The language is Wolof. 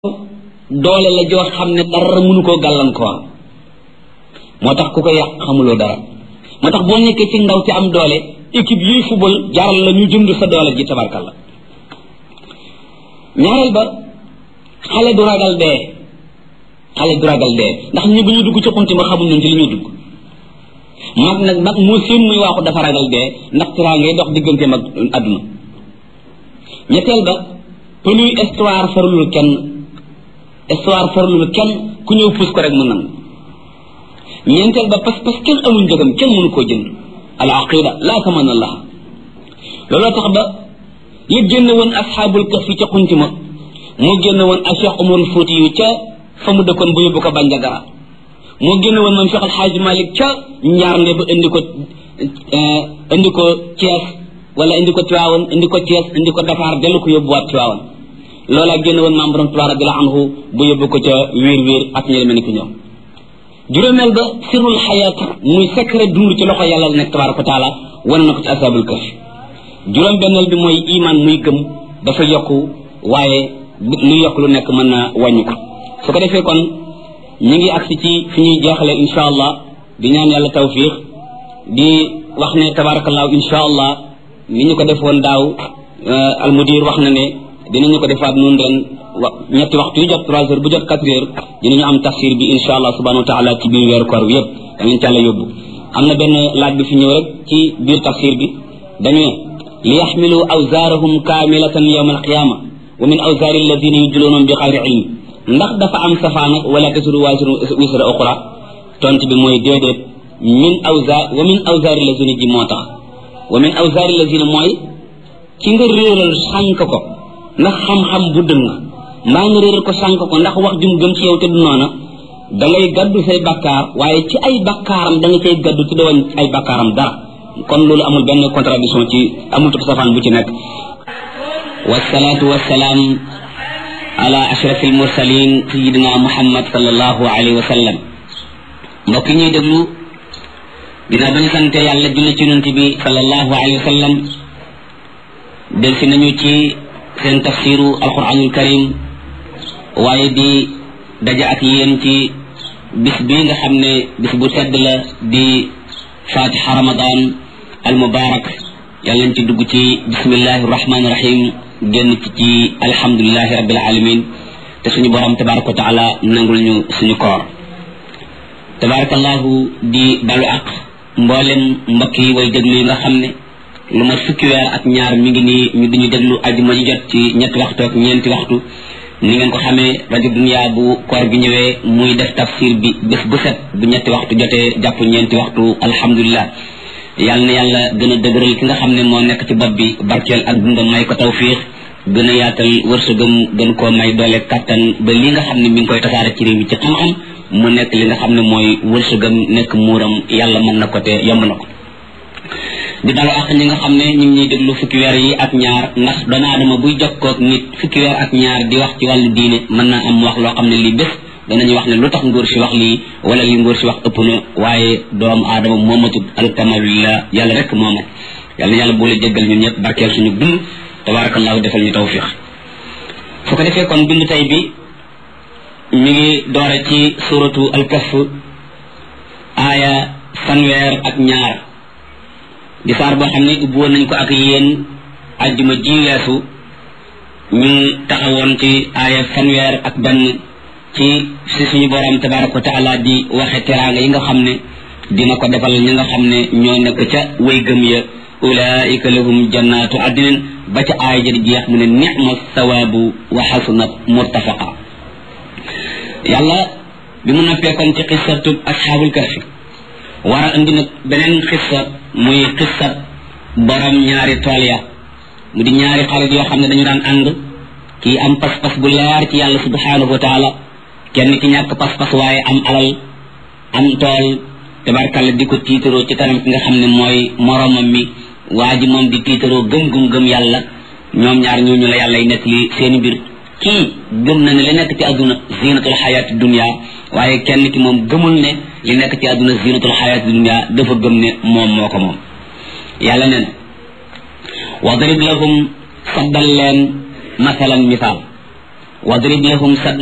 doole la joo xam ne dara mënu koo gàllankoor moo tax ku ko yàq xamuloo dara moo tax boo nekkee ci ndaw ci am doole équipe yuy football jaral la ñu jënd sa doole ji tabarkalla ñaareel ba xale du ragal dee xale du ragal dee ndax ñi bu ñu dugg ci xunti ma xamul nañ ci li ñuy dugg mag nag mag moo seen muy waaxu dafa ragal dee ndax tiraa ngay dox diggante mag àdduna ñetteel ba peluy histoire farlul kenn histoire farlul kenn ku ñëw puus ko rek mu nangu ñeenteel ba parce parce kenn amul njëgam kenn mënu koo jënd al aqida laa taman allah looloo tax ba li génn woon asxaabul kaf yi ca xunti ma moo génn woon ak Cheikh Umarul Fouti yu ca fa mu dëkkoon bu yóbbu ko Bandiagara moo génn woon moom Cheikh Alxaaji Malik ca Njaarnde ba indi ko indi ko Thiès wala indi ko Tiwaawan indi ko Thiès indi ko Dakar dellu ko yóbbuwaat Tiwaawan loolaa génn woon maam borom Tuubaa radiyallaahu anhu bu yóbbu ko ca wiir wiir ak ñi mel ni ki ñoom juróomeel ba sirrul xayaat muy secret dund ci loxo yàlla la nekk tabaaraka wa taala wane na ko ci asaabul kaf juróom benneel bi mooy iman muy gëm dafa yokku waaye lu yokk lu nekk mën na wàññi ko su ko defee kon ñu ngi agsi ci fi ñuy jeexale insha allah di ñaan yàlla tawfiix di wax ne tabaarakallaahu insha allah ni ñu ko defoon daaw almudir wax na ne dinañu ko defaat nun ren wa ñetti waxtu yu jot trois heures bu jot quatre heures dinañu am tafsir bi insha allah subhanahu wa taala ci biir weeru koor bi yëpp danañ ci àlla yóbbu am na benn laaj bi fi ñëw rek ci biir tafsir bi dañu ne li yaxmilu awzaarahum kaamilatan yawma alqiyama wa min awzaari alladina yudluunahum bi xayri ilm ndax dafa am safaan ak wala tasiru waasiru wisra uxra tont bi mooy déedéet min awzaar wa min awzaari alladina ji moo tax wa min awzaari alladina mooy ci nga réeral sànk ko ndax xam-xam bu dëng mbaa nga réeral ko sànk ko ndax wax jum gëm ci yow te du noona da ngay gaddu say bakkaar waaye ci ay bakkaaram da nga cay gaddu ci doon ay bakkaaram dara kon loolu amul benn contradiction ci amul tub safaan bu ci nekk wasalaatu wasalaam ala ashraf almursalin sayidina muhammad sallallahu alayhi wa sallam mbokk yi ñuy déglu dina bañu sante yàlla julli ci yonent bi sallallahu alayhi wa sallam del si nañu ci seen tafsiru alquranul karim waaye di daje ak yéen ci bis bi nga xam ne bis bu tedd la di fatiha ramadan al mubarak yàlla nañ ci dugg ci bismillahi rahmani rahim génn ci ci alhamdulilahi rabbil alamin te suñu borom tabaraka wa taala nangul ñu suñu koor tabarakallahu di balu ak mboolem mbokk yi way déglu yi nga xam ne lu ma fukki weer ak ñaar mi ngi nii ñu diñu déglu ajuma ji jot ci ñetti waxtu ak ñeenti waxtu ni ngeen ko xamee rajo dunia bu koor gi ñëwee muy def tafsir bi bés bu set bu ñetti waxtu jotee jàpp ñeenti waxtu alhamdulilah yàlla na yàlla gën a dëgëral ki nga xam ne moo nekk ci bopp bi barkeel ak dundam may ko tawfiix gën a yaatal wërsëgam gën koo may doole kattan ba li nga xam ne mi ngi koy tasaare ci réew mi ci xam-xam mu nekk li nga xam ne mooy wërsëgam nekk muuram yàlla mën na ko te yomb na ko di dalu ak ñi nga xam ne ñu ngi ñuy déglu fukki weer yi ak ñaar ndax doomu aadama buy jokkoog nit fukki weer ak ñaar di wax ci wàllu diine mën naa am wax loo xam ne lii bés danañu wax ne lu tax ngóor si wax lii wala li ngóor si wax ëpp na waaye doomu aadama moomatut alkamalillah yàlla rek moomat yàlla na yàlla boole jéggal ñun ñëpp barkeel suñu dund tabarakallahu defal ñu tawfiq su ko defee kon bind tey bi mi ngi doore ci suratu alkaf aaya fanweer ak ñaar di saar boo xam ne ubbi woon nañ ko ak yéen ajjuma ji weesu ñu taxawoon ci aaya fanweer ak benn ci si suñu borom tabaraka wa taala di waxe teraanga yi nga xam ne dina ko defal ñi nga xam ne ñoo nekk ca way gëm ya ulaika lahum jannatu adnin ba ca aaya ja di jeex mu ne nicma sawaabu wa xasunat murtafaqa yàlla bi mu noppee kon ci xissatub asxaabul kahfi war a indi nag beneen xissa muy xissat borom ñaari tool ya mu di ñaari xarit yoo xam ne dañu daan ànd kii am pas-pas bu leer ci yàlla subhanahu wa taala kenn ki ñàkk pas-pas waaye am alal am tool tabarkalla di ko tiitaroo ci kanam ki nga xam ne mooy moromam mi waa ji moom di tiitaroo gëm-gum gëm yàlla ñoom ñaar ñooñu la yàlla y nekk li seeni mbir kii gëm na ne li nekk ci àdduna zinatul xayaati dunia waaye kenn ki moom gëmul ne li nekk ci àdduna zinatul xayaati dunia dafa gëm ne moom moo ko moom yàlla ne na wadrib lahum saddal leen masalan misaal wadrib lahum sad